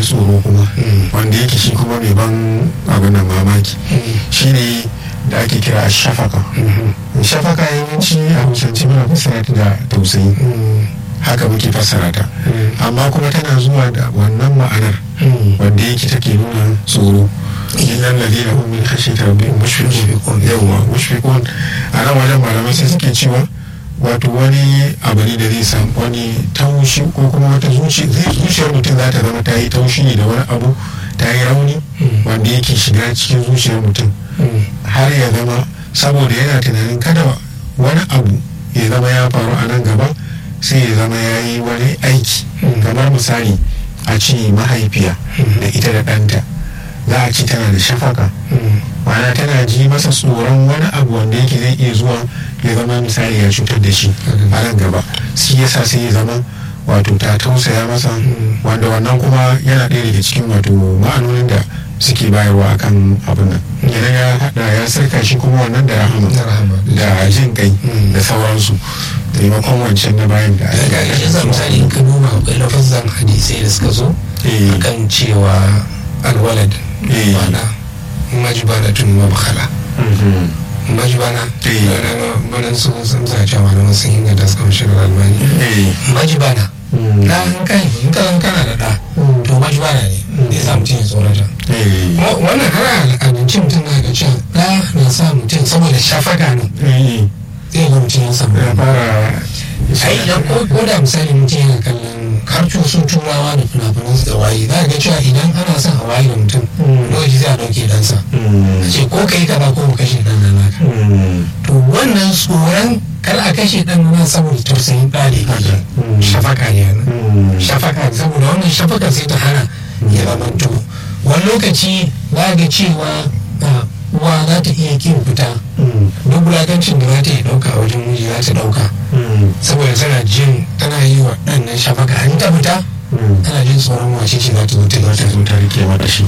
tsoro kuma wanda yake shi kuma mai ban abin nan mamaki shine da ake kira shafaka shafaka yawanci a hausance muna fassara ta da tausayi haka muke fassara ta amma kuma tana zuwa da wannan ma'anar wanda yake take nuna tsoro innan ladina hum min khashyati rabbihim mushfiqun yawwa mushfiqun a nan wajen malamai sai suke cewa wato wani abu ne da zai samu wani taushi ko kuma wata zuciyar mutum za ta zama ta yi taushi ne da wani abu ta yi rauni wanda yake shiga cikin zuciyar mutum har ya zama saboda yana tunanin kada wani abu ya zama ya faru a nan gaba sai ya zama ya yi wani aiki kamar misali a ce mahaifiya da ita da ɗanta za a ci tana da shafaka ma'ana tana ji masa tsoron wani abu wanda yake zai iya zuwa ya zama misali ya cutar da shi a nan gaba shi yasa sai ya zama wato ta tausaya masa wanda wannan kuma yana ɗaya daga cikin wato ma'anonin da suke bayarwa akan abin nan idan ya hada ya sarka shi kuma wannan da rahama da jin kai da sauransu taimakon wancan na bayan da daga ƙarshen sa misali in ka duba akwai lafazan hadisai da suka zo akan cewa alwalad mana majibana tun mabakhala majibana banan su sun sa cewa malaman sun inganta suka mashi da almani majibana da in kai in ka kana da da to majibana ne da ya sa mutum ya tsorata wannan har al'adance mutum na ga cewa da na sa mutum saboda shafaka ne zai ga mutum ya samu ya fara ai idan ko da misali mutum yana kallon har su turawa da fina-finan su da waye za ga cewa idan ana son a waye da mutum lokaci zai a dauke dansa a ce ko kai kaza ko kashe dan nan naka to wannan tsoron kar a kashe dan nan saboda tausayin ɗa da shafaka ne shafaka ne saboda wannan shafaka sai ta hana ya zamanto wani lokaci za ga cewa uwa za ta iya kin fita duk wulakancin da za ta yi dauka a wajen miji za ta dauka saboda tana jin tana yi wa ɗan nan shafaka an ta fita tana jin tsoron wace ce za ta zo ta za ta zo ta rike mata shi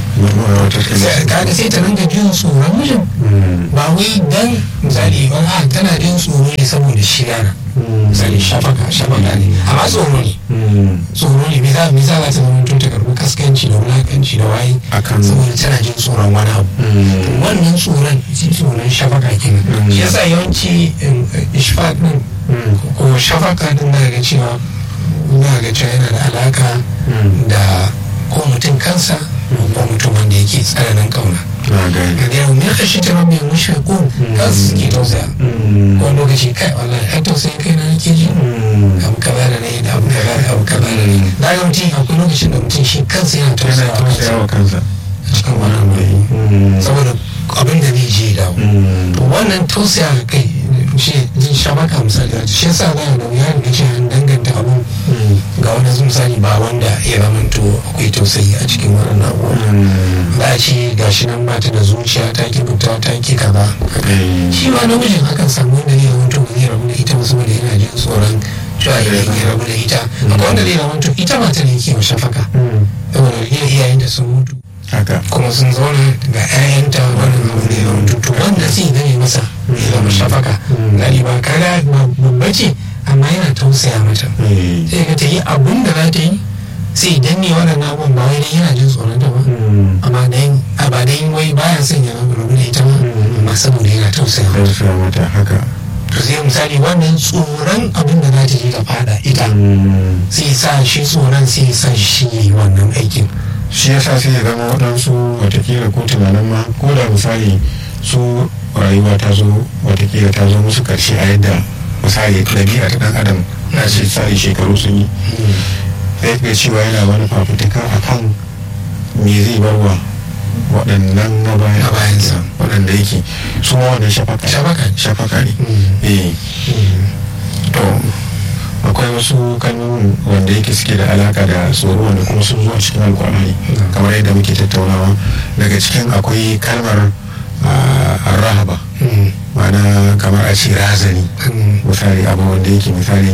kaga sai ta ringa jin tsoron mijin ba wai dan misali ba a tana jin tsoro ne saboda shi yana misali shafaka shafaka ne amma tsoro ne tsoro ne me za me za ta zama tun ta karbi kaskanci da wulakanci da waye saboda tana jin tsoron wani abu wannan tsoron shi tsoron shafaka kenan shi yasa yawanci ishfaq din ko shafaka din da ga cewa na ga cewa yana da alaka da ko mutum kansa ko mutum wanda yake tsananin kauna da yau ne kashi ta rabin mushfiqun kansu suke tausaya ko lokaci kai wallahi ai tausayin kai na nake ji abu kaza da ne da abu kaza da abu kaza da ne da ga mutum akwai lokacin da mutum shi kansa yana tausaya wa kansa a cikin wannan mai saboda abin da zai je dawo to wannan tausaya ga kai shi jin shabaka misali shi yasa za a da wuya da ce an danganta abun ga wani misali ba wanda ya zamanto akwai tausayi a cikin wannan abubuwa za a ce ga shi nan mata da zuciya ta ki fita ta ki kaza shi ma namijin hakan samu wanda zai zamanto ba zai rabu da ita ba saboda yana jin tsoron cewa idan ya rabu da ita akwai wanda zai zamanto ita mata ne ke wa shafaka saboda iyayen da sun mutu kuma sun zauna ga 'ya'yanta wannan abu ne yawan tutu wanda zai gane masa ya zama shafaka gani ba kaga babba ce amma yana tausaya mata sai ga ta yi abun da za ta yi sai danne waɗannan abubuwan ba wai yana jin tsoron ta ba amma dan a ba dan wai baya son ya rabu da ita ba amma saboda yana tausaya mata haka to sai misali wannan tsoron abin da za ta je ta fada ita sai sa shi tsoron sai sa shi wannan aikin shi yasa sai ya zama waɗansu watakila ko tunanin ma ko da misali su rayuwa ta zo watakila ta zo musu karshe a yadda misali ɗabi'a ta ɗan adam na ce tsari shekaru sun yi sai ga cewa yana wani fafutuka a kan me zai bar wa waɗannan na bayansa waɗanda yake su ma wannan shafaka ne eh to akwai wasu kalmomin wanda yake suke da alaka da tsoro wanda kuma sun zo a cikin alkur'ani kamar yadda muke tattaunawa daga cikin akwai kalmar rahaba ma'ana kamar a ce razani misali abu wanda yake misali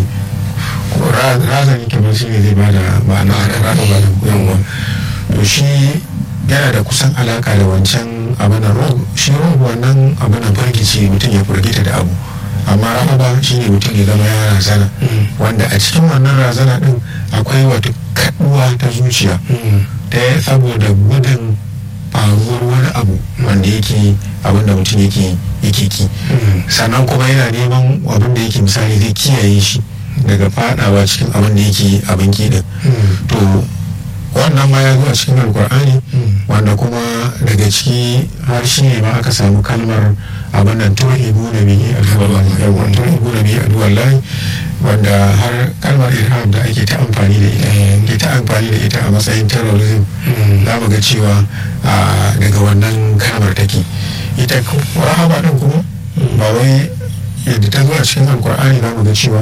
razani kamar shi ne zai bada ma'ana rahaba da yawon to shi yana da kusan alaka da wancan abin rob shi rob wannan abin firgici mutum ya firgita da abu amma rahaba shi ne mutum ya zama ya razana wanda a cikin wannan razana din akwai wato kaduwa ta zuciya ta saboda gudun faruwar wani abu wanda yake abin da mutum yake yake ki sannan kuma yana neman abin da yake misali zai kiyaye shi daga fadawa cikin abin da yake abin kiɗin to wannan ma ya zo a cikin alkur'ani wanda kuma daga ciki har shi ne ma aka samu kalmar abin nan turhibu na bihi aduwar turhibu na bihi aduwar layi wanda har kalmar irham da ake ta amfani da ita ke ta amfani da ita a matsayin terrorism za mu ga cewa daga wannan kalmar take ita rahama din kuma ba wai yadda ta zo a cikin alkur'ani za mu ga cewa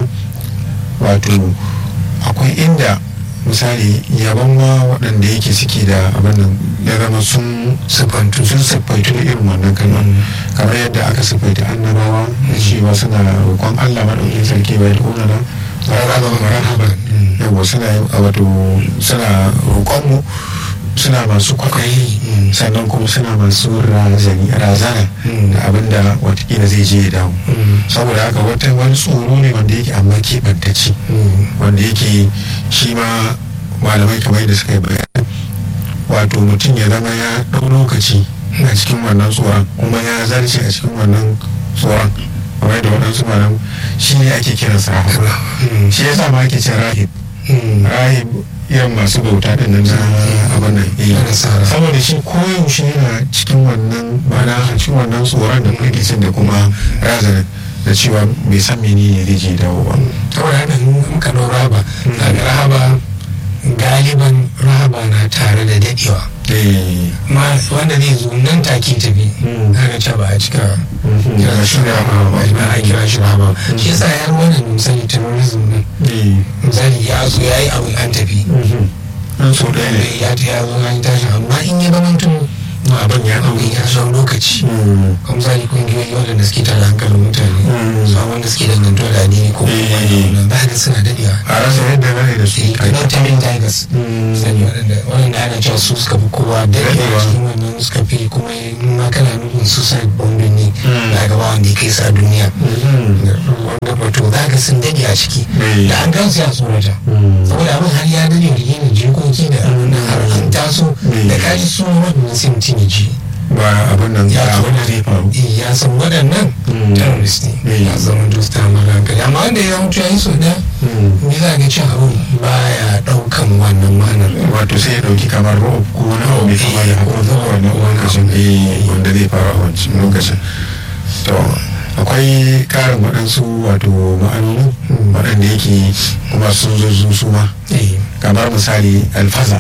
wato akwai inda misali yaban ma waɗanda yake suke da abin nan ya zama sun siffantu sun siffaitu da irin wannan kalmar kamar yadda aka siffaita annabawa da cewa suna roƙon Allah maɗaukin sarki bai da ƙunana rarraba marhaban yawa suna wato suna roƙon mu suna masu kwakwai sannan kuma suna masu razana da abin da watakila zai je ya dawo saboda haka wata wani tsoro ne wanda yake amma keɓantacce wanda yake shi ma malamai kamar da suka yi bayani wato mutum ya zama ya ɗau lokaci a cikin wannan tsoron kuma ya zarce a cikin wannan tsoron kamar da waɗansu malam shi ne ake kiransa rahab shi ya sa ma ake cin rahib rahib irin masu bauta din nan na abin nan saboda shi koyaushe yana cikin wannan mana a cikin wannan tsoron da firgicin da kuma razanin da cewa bai san menene zai je dawo ba saboda haka in ka ɗau rahaba daga rahaba galiban rahaba na tare da dadewa ma wanda zai zo nan take tafi haka ce ba a cika kira shi rahaba ba a kira shi rahaba shi yasa ya wannan misali terrorism din misali ya zo ya yi abu an tafi an so ɗaya ne ya ya zo an tashi amma in ya zama mutum abin ya ɗauki ya shan lokaci kuma misali kungiyoyi waɗanda suke tara hankalin mutane su wanda suke dangantuwa da addini ko kuma ba ga suna daɗewa a rasa yadda na da su kamar tamin tigers sani waɗanda waɗanda ana cewa su suka fi kowa daɗewa cikin wannan suka fi kuma in ma kana nufin suicide bombing ne da gaba wanda ya kai sa duniya wanda wato za ka sun daɗe a ciki da an gansu ya tsorata saboda abin har ya daɗe da yana jikoki da har an taso da kaji su waɗanda sai mutum ya ji ba abin nan ya abin da zai faru ya san waɗannan terrorist ne ya zama dusta mara hankali amma wanda ya mutu ya yi so ɗaya me za ga cin abin baya ɗaukan wannan ma'anar wato sai ya ɗauki kamar ro'o ko wani abu mai kama da haka zuwa wannan lokacin eh wanda zai faru a wancan lokacin to akwai karin waɗansu wato ma'anoni waɗanda yake kuma sun zo su ma kamar misali alfaza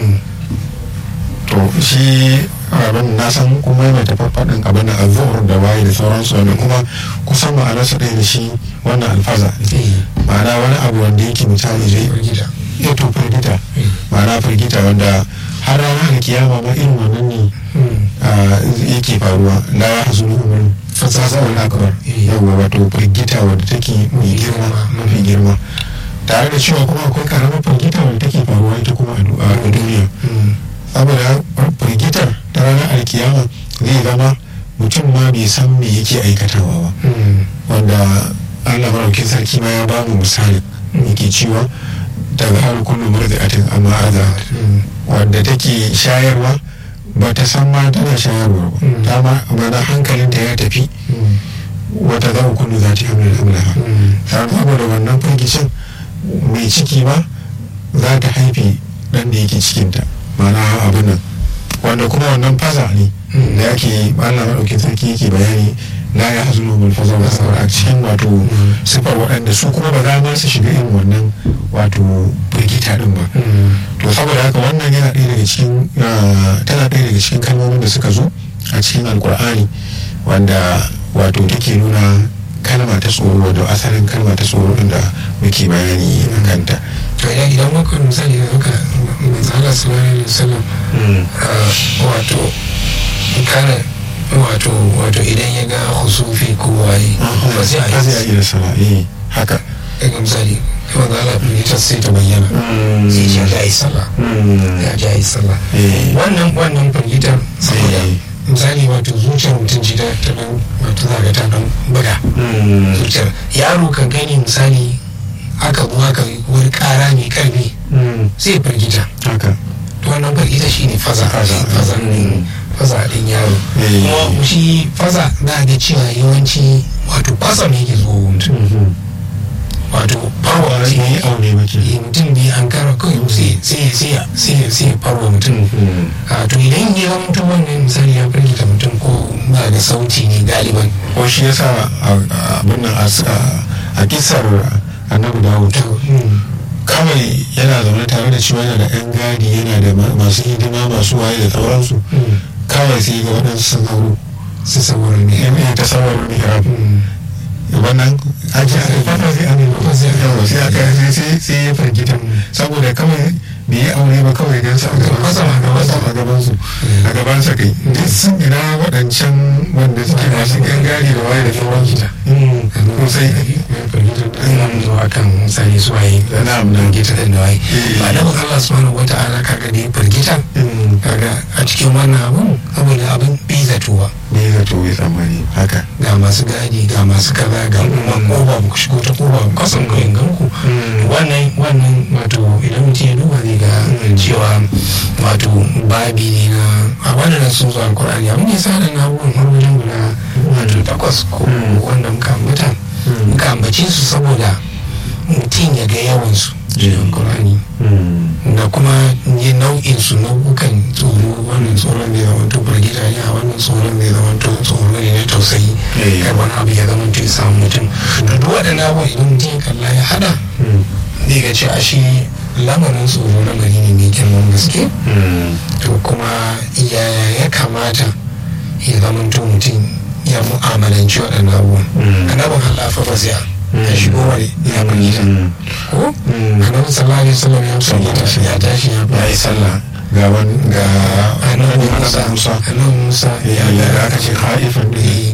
to shi abin na san kuma mai tafafaɗin abin da azuhur da bayi da sauransu wanda kuma kusan ma'anarsa ɗaya da shi wannan alfaza ma'ana wani abu wanda yake misali zai ya to firgita ma'ana firgita wanda har ranar da kiyama ma irin wannan ne yake faruwa la ya hasu umar fasasa wani akbar yawwa wato firgita wadda take mai girma mafi girma tare da cewa kuma akwai karamar firgita wadda take faruwa ita kuma a duniya saboda firgitar ta ranar alkiyama zai zama mutum ma bai san me yake aikatawa ba wanda allah maraukin sarki ma ya ba mu misali yake cewa daga har kullum murdi'atin amma aza wanda take shayarwa ba ta san ma tana shayarwa ba ta ma mana hankalinta ya tafi wata za kullu za ta hamla hamlaha saboda wannan firgicin mai ciki ba za ta haife dan da yake cikinta mana abin nan wanda kuma wannan faza ne da yake Allah maɗaukin sarki yake bayani la ya hazu mun faza wa sabar a cikin wato sifar waɗanda su kuma ba za ma su shiga irin wannan wato firgita din ba to saboda haka wannan yana ɗaya daga cikin tana ɗaya daga cikin kalmomin da suka zo a cikin alkur'ani wanda wato take nuna kalma ta tsoro da asalin kalma ta tsoro din da muke bayani a kanta to idan idan muka misali da muka manzala sallallahu alaihi wasallam wato kana wato wato idan ya ga husufi ko waye ba sai a yi da sana'i haka daga misali kuma za a firgitar sai ta bayyana sai ce ya yi sallah ya ja yi sallah wannan wannan firgitar saboda misali wato zuciyar mutum ce ta dan wato za ga ta dan buga zuciyar yaro kan gani misali aka zo aka wani kara mai karfi sai firgita haka to wannan firgita shine faza Faza. faza din faza din yaro Eh. kuma shi faza za a ga cewa yawanci wato kwasa ne yake zuwa wa mutum wato farwa ba mutum ne aure ba ke eh, mutum ne an kara kawai sai sai sai sai sai farwa mutum a to idan ya zama mutum wannan misali ya firgita mutum ko ba da sauti ne galiban ko shi yasa a- a- abin nan a s- a- a kisar annabi dawud to mm, kawai yana zaune tare da cewa yana da yan gadi yana da ma- masu hidima masu waye da sauransu mm, kawai sai ga waɗansu sun hauro su saboda ne yan yan tasawar mihrab wannan aji a fata sai an yi yawa sai aka sai sai sai ya firgita saboda kawai bai yi aure ba kawai gan sa a gaban sa a gaban sa a gaban su a gaban sa kai duk sun ina waɗancan wanda suke masu yan gadi da waye da sauransu ko sai akan misali su waye Na'am, na'am. firgita din da waye Eh. ba da Allah subhanahu wata'ala kaga da ya firgita kaga a cikin wannan abun saboda abin bai zatuwa ne zato bai tsammani haka ga masu gadi ga masu kaza ga kuma koba ku shigo ta koba ku kasan ku ganku wannan wannan wato idan mutum ya duba zai ga cewa wato babi ne na a wannan sun zo alkur'ani abin ya sa da na abubuwan har wajen guda wato takwas ko wanda muka ambata muka ambace su saboda mutum ya ga yawansu cikin alkur'ani da kuma yi nau'in su nau'ukan tsoro wannan tsoron zai zama to firgita ne a wannan tsoron zai zama to tsoro ne na tausayi Eh. kai wani abu ya zama to ya samu mutum to duk waɗannan abubuwan idan mutum ya kalla ya hada zai ga ce ashe lamarin tsoro lamari ne mai girman gaske to kuma yaya ya kamata ya zama to mutum ya mu'amalanci waɗannan abubuwan annabin halafa ba sai ya shigo wani ya firgita ko annabi sallallahu alaihi wasallam ya firgita ya tashi ya ya yi sallah ga wani ga annabi annabi musa musa annabi musa ya ya da aka ce haifan eh,